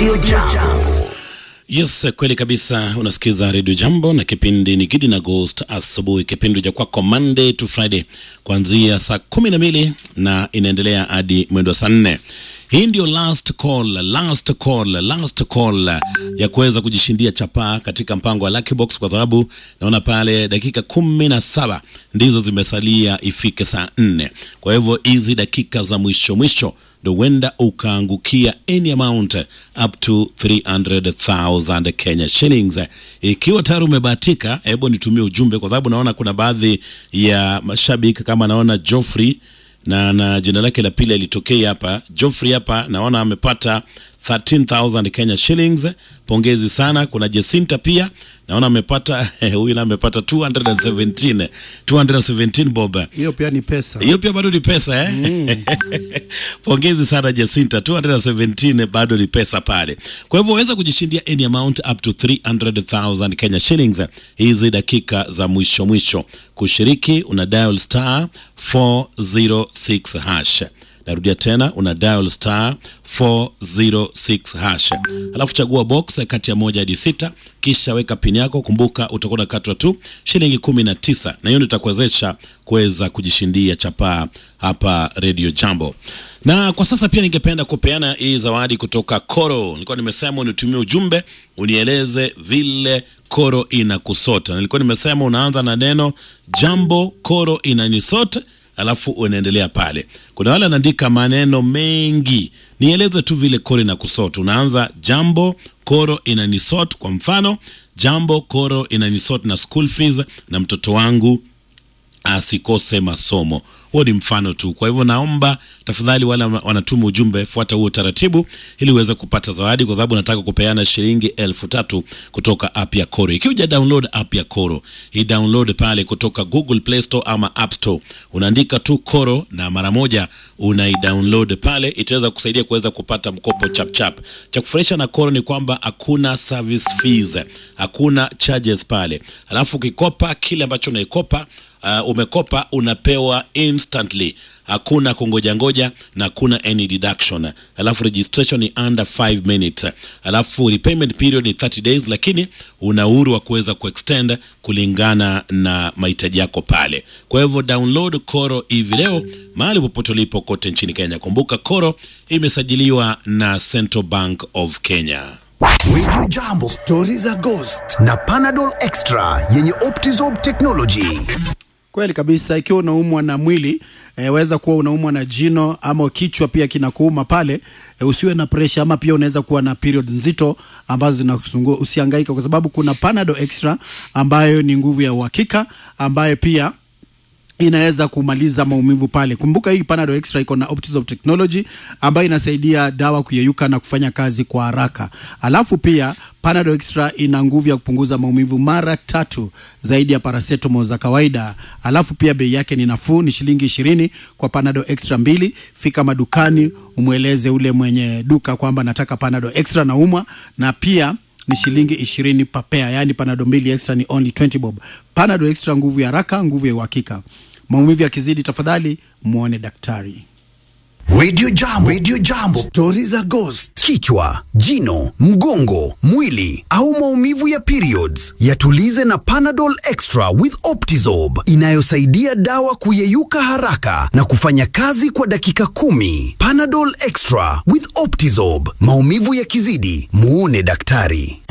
Radio Jambo. Yes, kweli kabisa. Unasikiza redio Jambo na kipindi ni Gidi na Ghost asubuhi, kipindi cha kwako Monday to Friday kuanzia saa kumi na mbili na inaendelea hadi mwendo wa saa nne. Hii ndio last call, last call, last call ya kuweza kujishindia chapaa katika mpango wa Lucky Box, kwa sababu naona pale dakika kumi na saba ndizo zimesalia ifike saa nne. Kwa hivyo hizi dakika za mwisho mwisho ndo huenda ukaangukia any amount up to 300,000 Kenya shillings. Ikiwa tayari umebahatika, hebu nitumie ujumbe, kwa sababu naona kuna baadhi ya mashabiki kama naona Joffrey na na jina lake la pili alitokea hapa Joffrey hapa, naona amepata 13000 Kenya shillings. Pongezi sana. Kuna Jacinta pia naona amepata huyu na amepata 217 217 bob. hiyo pia ni pesa Hiyo pia bado ni pesa eh? Pongezi sana Jacinta, 217 bado ni pesa pale. Kwa hivyo waweza kujishindia any amount up to 300,000 Kenya shillings hizi dakika za mwisho mwisho. Kushiriki una dial star 406 hash. Narudia tena una dial star 406 hash, alafu chagua box kati ya moja hadi sita, kisha weka pin yako. Kumbuka utakuwa unakatwa tu shilingi kumi na tisa, na hiyo ndio itakuwezesha kuweza kujishindia chapaa hapa Radio Jambo. Na kwa sasa pia ningependa kupeana hii zawadi kutoka Koro. Nilikuwa nimesema unitumie ujumbe unieleze vile Koro inakusota. Nilikuwa nimesema unaanza na neno jambo, Koro inanisota alafu unaendelea pale. Kuna wale anaandika maneno mengi, nieleze tu vile koro inakusot. Unaanza jambo koro inanisot, kwa mfano jambo koro inanisot na school fees, na mtoto wangu asikose masomo. Huo ni mfano tu. Kwa hivyo naomba tafadhali, wale wanatuma ujumbe, fuata huo utaratibu ili uweze kupata zawadi, kwa sababu nataka kupeana shilingi elfu tatu kutoka app ya Koro. Ikiwa uja download app ya Koro, hii download pale kutoka Google Play Store ama App Store, unaandika tu Koro na mara moja unaidownload pale, itaweza kusaidia kuweza kupata mkopo chap chap. Cha kufurahisha na Koro ni kwamba hakuna service fees, hakuna charges pale, alafu ukikopa kile ambacho unaikopa uh, umekopa unapewa instantly, hakuna kungoja ngoja na hakuna any deduction. Alafu registration ni under 5 minutes, alafu repayment period ni 30 days, lakini una uhuru wa kuweza kuextend kulingana na mahitaji yako pale. Kwa hivyo download Koro hivi leo mahali popote ulipo kote nchini Kenya. Kumbuka Koro imesajiliwa na Central Bank of Kenya. Radio Jambo, stori za Ghost na Panadol Extra yenye Optizorb technology. kweli kabisa ikiwa unaumwa na mwili e, weza kuwa unaumwa na jino ama kichwa pia kinakuuma pale e, usiwe na presha ama pia unaweza kuwa na period nzito ambazo zinakusumbua usihangaika kwa sababu kuna panado extra ambayo ni nguvu ya uhakika ambayo pia inaweza kumaliza maumivu pale. Kumbuka hii Panadol Extra iko na Optizorb technology ambayo inasaidia dawa kuyeyuka na kufanya kazi kwa haraka. Alafu pia Panadol Extra ina nguvu ya kupunguza maumivu mara tatu zaidi ya paracetamol za kawaida. Alafu pia bei yake ni nafuu, ni shilingi ishirini kwa Panadol Extra mbili. Fika madukani umweleze ule mwenye duka kwamba nataka Panadol Extra naumwa, na pia ni shilingi ishirini papea, yaani panado mbili extra ni only 20 bob. Panado extra, nguvu ya haraka, nguvu ya uhakika. Maumivu yakizidi, tafadhali muone daktari. Radio Jambo, Radio Jambo, stori za Ghost. Kichwa, jino, mgongo, mwili au maumivu ya periods, yatulize na Panadol Extra with Optizorb inayosaidia dawa kuyeyuka haraka na kufanya kazi kwa dakika kumi. Panadol Extra with Optizorb, maumivu yakizidi, muone daktari.